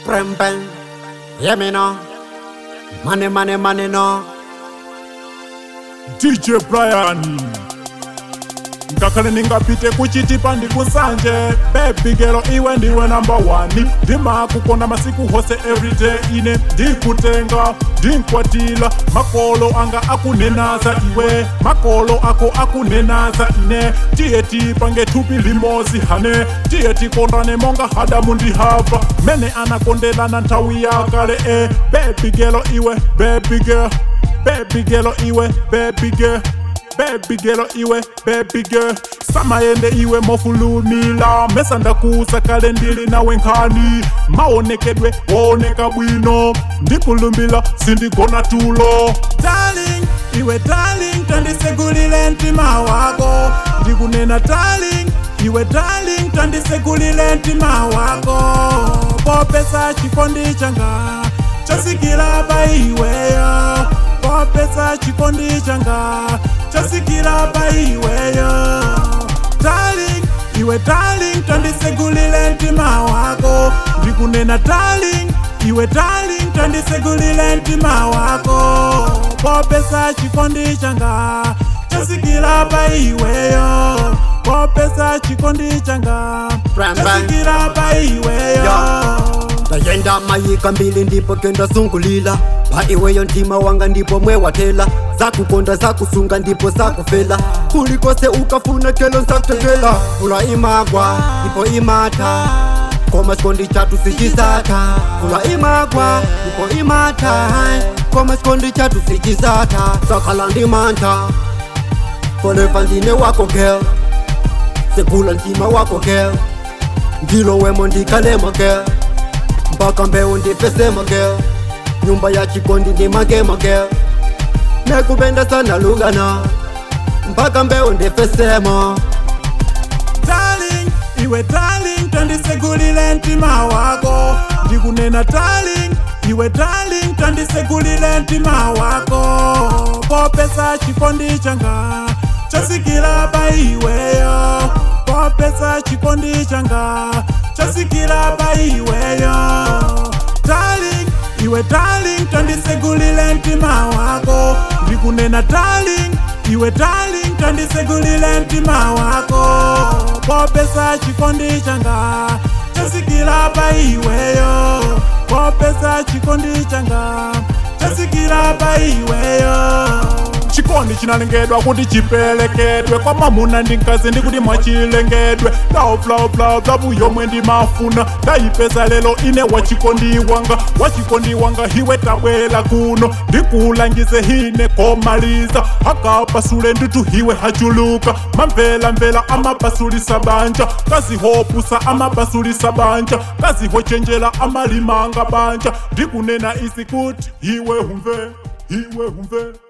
Bang bang. Hear me now. Money, money, money now. dj brian ngakhale ndingapite kuchitipa ndikusanje bebigelo iwe ndiwe namba 1 ndimakukonda masiku hose everyday ine ndikutenga ndinkwatila makolo anga akunenaza iwe makolo ako akunenaza ine tiye tipange thupi limozi hane tiye tikondane monga hadamu ndihava mene anakondelana nthawi yakale e bebigelo iwe bebigel baby girl iwe baby girl baby girl iwe baby girl samayende iwe mofulumila mesa ndakusa kale ndili nawe nkhani maonekedwe wooneka bwino ndikulumbila sindigona tulo darling iwe darling tandisegulile mtima wako ndikunena darling iwe darling tandisegulile mtima wako popesa chikondi changa chasikila pa iweyo popesa chikondi changa chasikila pa iweyo darling iwe darling tandisegulile mtima wako ndikunena darling iwe darling tandisegulile mtima wako popesa chikondi changa chasikila pa iweyo popesa chikondi changa Bang, bang. chasikila pa iweyo ndayenda mayika mbili ndipo kenda sungulila pa iweyo mtima wanga ndipo mwewatela zakukonda zakusunga ndipo zakufela kulikose ukafuna kelo nsakutekela vula imagwa ndipo imata koma chikondi chatu sichisata vula imagwa ndipo imata koma chikondi chatu sichisata sakhala ndimanta forever ndine wako girl segula mtima wako girl ndilo wemo ndikalemo girl mpaka mbeu ndipesema girl nyumba ya chikondi ndimagema girl nekupenda sana lugana mpaka mbeu ndipesema darling iwe darling tandisegulile mtima wako ndikunena darling iwe darling tandisegulile mtima wako popesa chikondi changa chasikila pa iweyo popesa chikondi changa chasikila pa iweyo darling iwe darling tandisegulile mtima wako ndikunena darling iwe darling tandisegulile mtima wako popesa chikondi changa chasikila pa iweyo popesa chikondi changa chasikila pa iweyo chikondi chinalengedwa kuti chipelekedwe kwa mamuna ndi mkazi ndikuti mwachilengedwe love love love love yomwe ndimafuna ndayipeza lelo ine wachikondi wanga wachikondi wanga hiwe tabwela kuno ndikulangize hine komaliza akapasule nditu hiwe hachuluka mamvela mvela amapasulisa banja kazihopusa amapasulisa banja kazihochenjela amalimanga banja ndikunena isi kuti hiwe humve hiwe humve